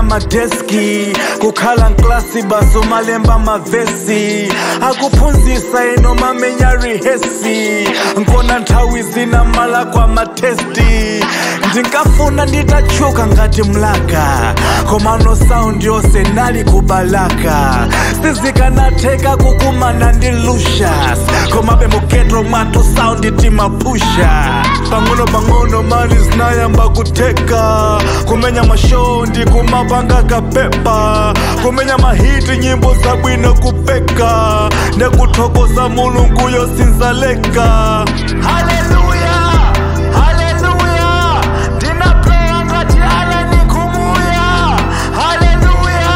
madeski kukhala nklasi baso malemba mavesi akuphunzisa ino mamenya rihesi nkona nthawi zina mala kwa matesti ndinkafuna nditachuka ngati mlaka komano saundi yonse nali kubalaka sizikanatheka kukumana ndi lushas komabe muketro mwathu saundi timapusha pang'ono pang'ono mali zinayamba kuteka kumenya mashow ndi kumapanga kapepa kumenya mahiti nyimbo zabwino kupeka nekuthokoza mulungu yosinzaleka haleluya haleluya ndinapewa ngati ala nikumuya haleluya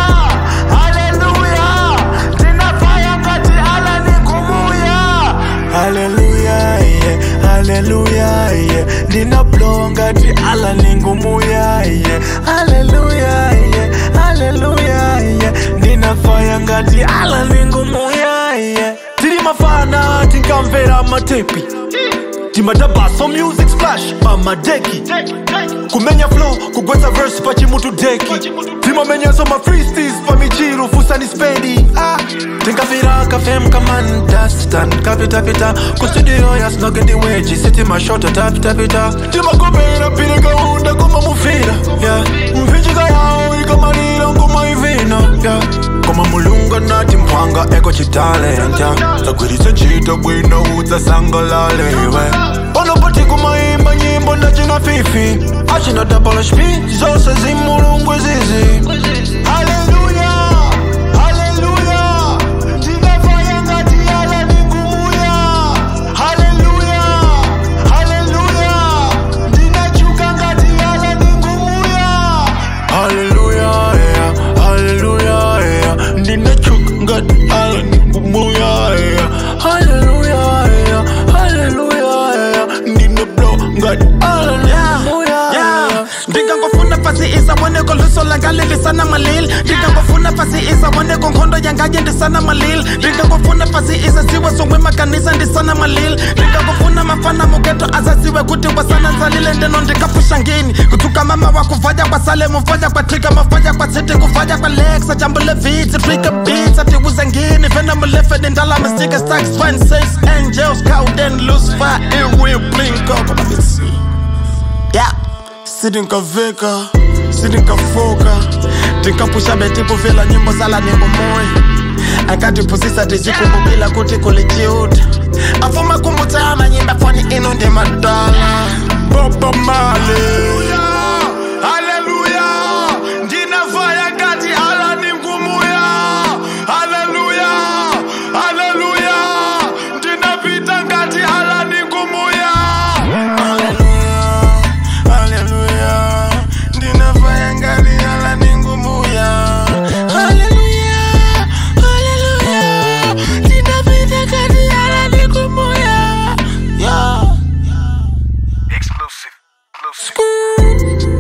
haleluya ndinafaya ngati ala nikumuya haleluya yeah, haleluya yeah. ndinaplowa ngati ala ningumuya yeah. haleluya yeah, haleluya yeah. ndinafaya ngati ala ningumuya yeah. tiri mafana tinkamvera matepi timadabaso music splash pamadeki kumenya flow kugwetsa verse pachimutu deki timamenyanso ma freestis pamichiru fusani spedi ah. tinkafira kafem kamandastan kapitapita kustudio yasnogendiweji sitimashota tapitapita timakopera pile kaunda kumamufira yeah. mphinjika yawo ikamalira ngumaivina yeah. koma mulungu nati mphwanga eko chitalenta sagwiritse ntchito bwino udzasangalaleiwe panopati kumaimba nyimbo ndachina fifi achina dabala shpi zonse zimulungu izizi haleluya haleluya ndinafaya ngati ala ningumuya haleluya haleluya ndinachuka ngati ala ningumuya haleluya yeah, haleluya yeah. ndinachuka ngati ala ningumuya yeah. haleluya yeah, haleluya yeah. ndinablow ngati ala ningumuya yeah. ndingangofuna fasi isa woneko luso langalilisana malil ndingangofuna fasi isa woneko nkhondo yangaye ndisana malil ndingangofuna fasi isa ziwe songwe makanisa ndisana malil ndingangofuna mafana mugeto azaziwe kuti wasana nzalile ndeno ndikapusha ngini kuthuka mama wakuvaya kwasale muvaya kwatrika mafaya kwatsiti kuvaya kwalexa jambule viti trika beats atiuze ngini vena mulefe nindala mistika stacks fine says angels cowden lucifer iwi blinko yeah sidinkaveka sidinkafoka tinkapusha betikuvela nyimbo zala ningo moya akatiphusisa tijikumbukila kuti kulijiuta afuma kumbutsana nyimba foni ino ndi madala Boba Marley. Haleluya. Ndinafaya ngati ala ningumuya. Haleluya. Haleluya. Ndinapita ngati ala ningumuya. Hallelujah, hallelujah. Ndinafaya ngati ala ningumuya. Hallelujah, hallelujah. Ndinapita ngati ala ningumuya. Yeah. Exclusive. Exclusive.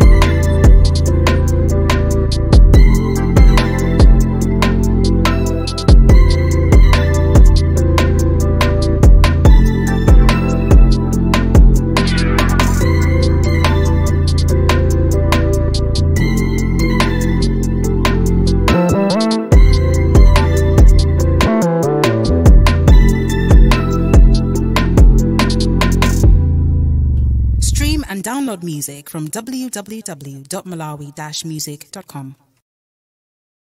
Stream and download music from www.malawi-music.com.